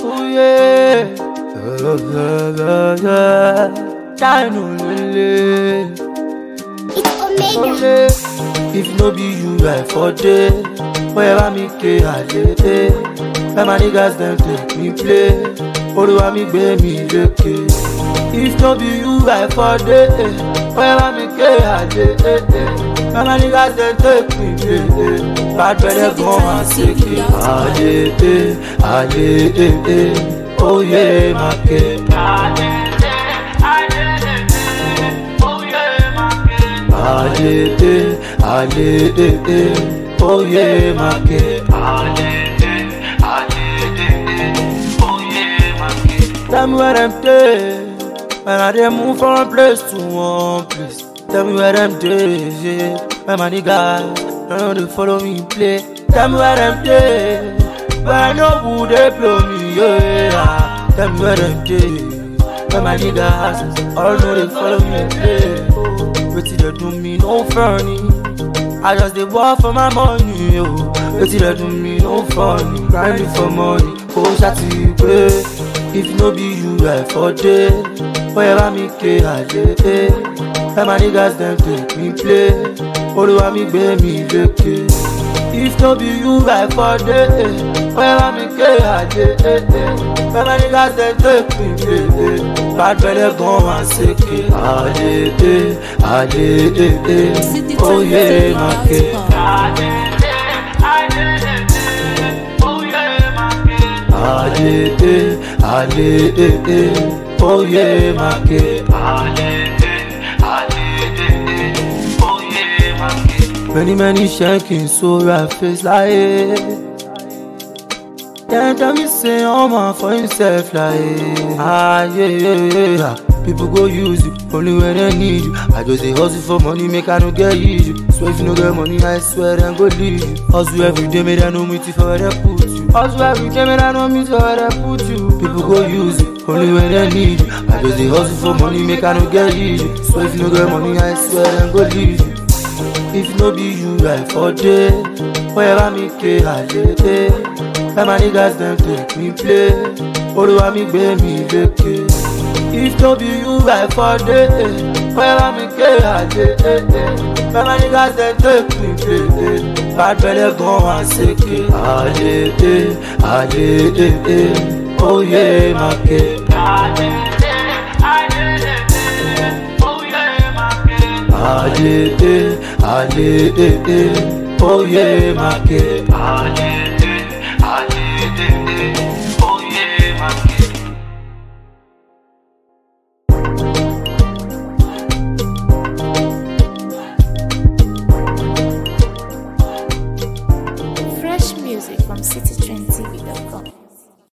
Oh yeah. Oh, yeah, yeah, yeah. Shine on lele. It's Omega. Ole. If no be you, I for day. Wherever me ke àjèjé. Where my niggas dem take me play. Olúwa mi gbé mi lékè. If no be you, I for day. Wherever me ke àjèjé. Where my niggas dem take me play. Bad belle gan wá sékè. Àjèjé, àjèjé. Oyè máa ké. Alele, alele, oye make. Alele, alele, oye make. Tell me where them dey, when I dey move from one place to one place. Tell me where them dey, yeah. when my niggas don't know they follow me play. Tell me where them dey, when I know who they blow me, yeah. Tell me where them dey, when my niggas all know they follow me play. Wetin dey do me no funny. I just dey work for my money, yo. Wetin dey do me no funny. Grinding for money, kò ṣàti pé. If no be you, I for dey. Wherever me ké àjẹ́. Where my niggas dem take me play. Olúwa mi gbé mi lékè. If no be you, I for dey. Wherever me ké àjẹ́. Where my niggas dem take me play. Bad belle gan wá sékè. Àjẹ́, àjẹ́, oyè máa ké. Àjẹ́, àjẹ́, oyè máa ké. Many many shaking so I face like Then tell me say oh man for himself like Ah yeah yeah yeah People go use you only when they need you I just dey hustle for money make I no get issue So if you no get money I swear them go leave you Hustle every day make I know me for where they put you Hustle every day make I know me for where they put you People go use you only when they need you I just dey hustle for money make I no get issue So if you no get money I swear them go leave you If no be you, I for day. Wherever me ke àjèjé. Where my niggas dem take me play. Olúwa mi gbé mi lékè. If no be you, I for day. Wherever me ke àjèjé. Where my niggas dem take me play. Bad belle gan wá sékè. Àjèjé, àjèjé, oyè máa ké. Àjèjé, àjèjé, oyè máa ké. Àjèjé, àjèjé, oyè máa ké. Fresh music from citytrendtv.com.